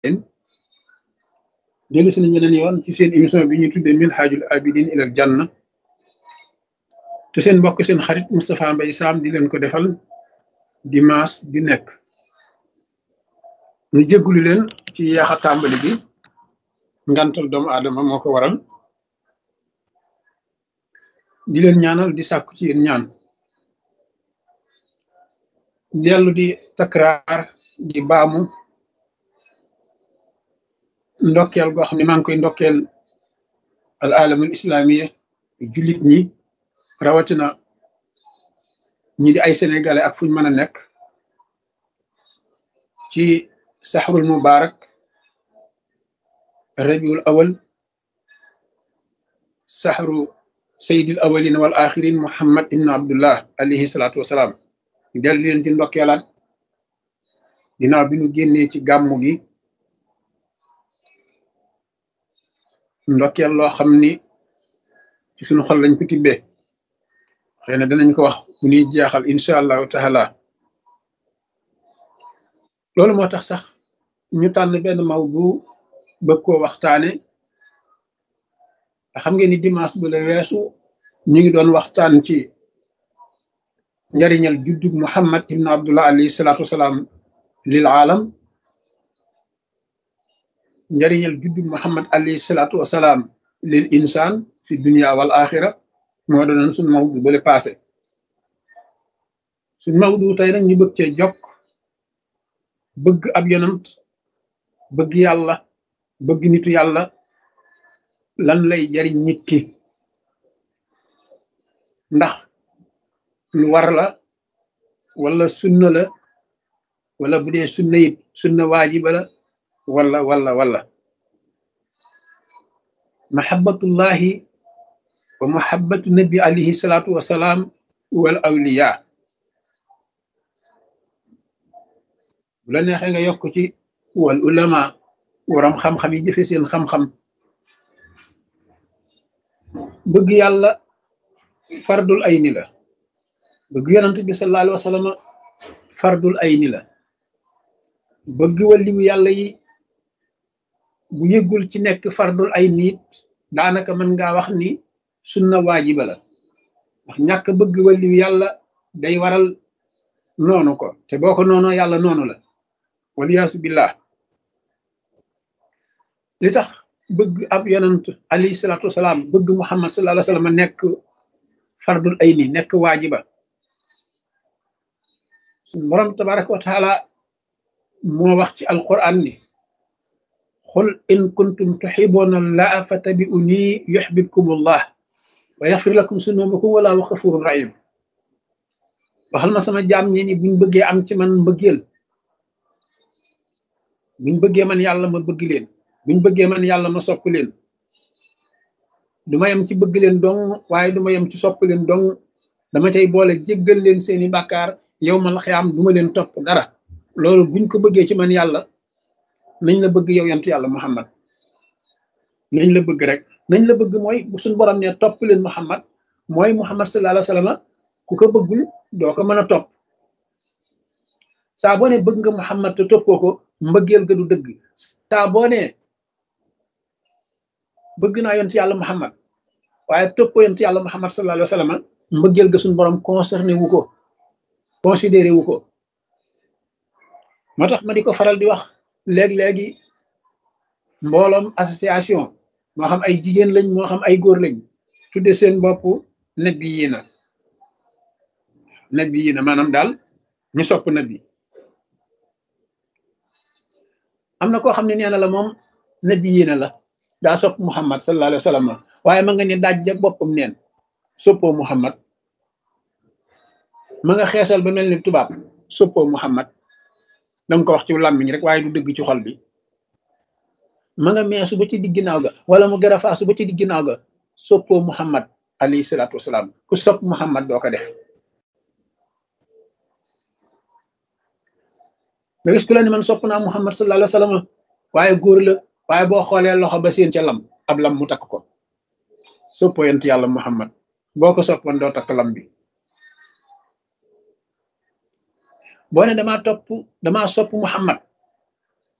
leen dellu si nañ beneen yoon ci seen émission bi ñuy tuddee minhajul abidin ilal janna te seen mbokk seen xarit Moustapha Mbaye Sam di leen ko defal dimanche bi nekk ñu jéggulu leen ci yaaxa tàmbali bi ngantal doomu aadama moo ko waral di leen ñaanal di sàkku ci yéen ñaan dellu di takraar di baamu ndokkeel goo xam ne maa ngi koy ndokkeel al alamul islamiya jullit ñi rawatina ñi di ay sénégalais ak fuñ mën a nekk ci saxrul mubarak rabiul awal saxru sayidil awalin wal axirin muhammad ibn abdullah alayhi salaatu wasalaam dellu leen ci ndokkeelaat ginnaaw bi ñu génnee ci gàmmu gi ndokkeel loo xam ni ci suñu xol lañ ko tibbee xëy na danañ ko wax bu ñuy jeexal incha allahu taala loolu moo tax sax ñu tànn benn maw bu bëgg koo waxtaane te xam ngeen ni dimanche bu la weesu ñu ngi doon waxtaan ci njariñal juddug muhammad ibn abdullah alayhi salaatu wasalaam lil aalam njariñal juddug muhammad alayhi salaatu wasalaam lil insaan fi dunia wal axira moo doonoon suñ mawdu bale passé suñ mawdu tey nag ñu bëgg cee jokk bëgg ab yonant bëgg yàlla bëgg nitu yàlla lan lay jariñ nit ki ndax lu war la wala sunna la wala bu dee sunna it sunna waajiba la wala wala wala mahabbatullahi wa mahabbatu nabi alayhi salaatu wasalaam wal awliya bu la neexee nga yokk ci wal ulama waram xam-xam yi jëfe seen xam-xam bëgg yàlla fardul ayni la bëgg yonent bi sallallahu alayhi wa sallam fardul ayni la bëgg waliwu yàlla yi bu yëggul ci nekk fardul ayni it daanaka mën ngaa wax ni sunna waajiba la ndax ñàkk bëgg waliwu yàlla day waral noonu ko te boo ko noonoo yàlla noonu la waliyaasu billah li tax bëgg ab yonant alayhi salaatu wasalaam bëgg muhammad sallallahu alayhi wa sallam nekk fardul ayni nekk waajiba suñ borom tabaraka wa taala moo wax ci alquran ni xul in kuntum tuxibuuna allaha fattabi'uni yuxbibkum allah wa yaxfir lakum sunubakum wallahu xafurun rahim waxal ma sama jaam ñi ni buñ bëggee am ci man mbëggeel buñ bëggee man yàlla ma bëgg leen buñ bëggee man yàlla ma sopp leen du ma yem ci bëgg leen dong waaye du ma yem ci sopp leen dong dama cay boole jéggal leen seeni bàkkaar yow mal xiyaam du ma leen topp dara loolu buñ ko bëggee ci man yàlla nañ la bëgg yow yant yàlla muhammad nañ la bëgg rek nañ la bëgg mooy bu suñ borom ne topp leen muhammad mooy muhammad sallallahu alayhi wa sallam ku ko bëggul doo ko mën a topp saa boo ne bëgg nga muhammad te toppoo ko mbëggeel ga du dëgg saa boo ne bëgg naa yont yàlla muhammad waaye toppoo yont yàlla muhammad sallallahu alayhi wa sallam mbëggeel ga suñ borom concerné wu ko considéré wu ko moo tax ma di ko faral di wax léeg-léegi mbooloom association moo xam ay jigéen lañ moo xam ay góor lañ tudde seen bopp nabi yi na nabi yi na maanaam daal ñu sopp nabi am na koo xam ne nee na la moom nabi yi na la daa sopp muhammad sallallahu alayhi wa sallam waaye ma nga ne daaj ja boppam neen soppoo muhammad ma nga xeesal ba mel ni tubaab soppoo muhammad danga ko wax ci làmmiñ rek waaye du dëgg ci xol bi ma nga meesu ba ci digg ginnaaw ga wala mu gën a faasu ba ci digg ginnaaw ga soppoo muhammad alayhi salaatu wasalaam ku sopp muhammad doo ko def nga gis ku la ni man sopp naa muhammad sallallahu alayhi wa sallam waaye góor la waaye boo xoolee loxo ba seen ca lam ab lam mu takk ko soppoo yent yàlla muhammad boo ko soppoon doo takk lam bi boo ne damaa topp damaa sopp muhammad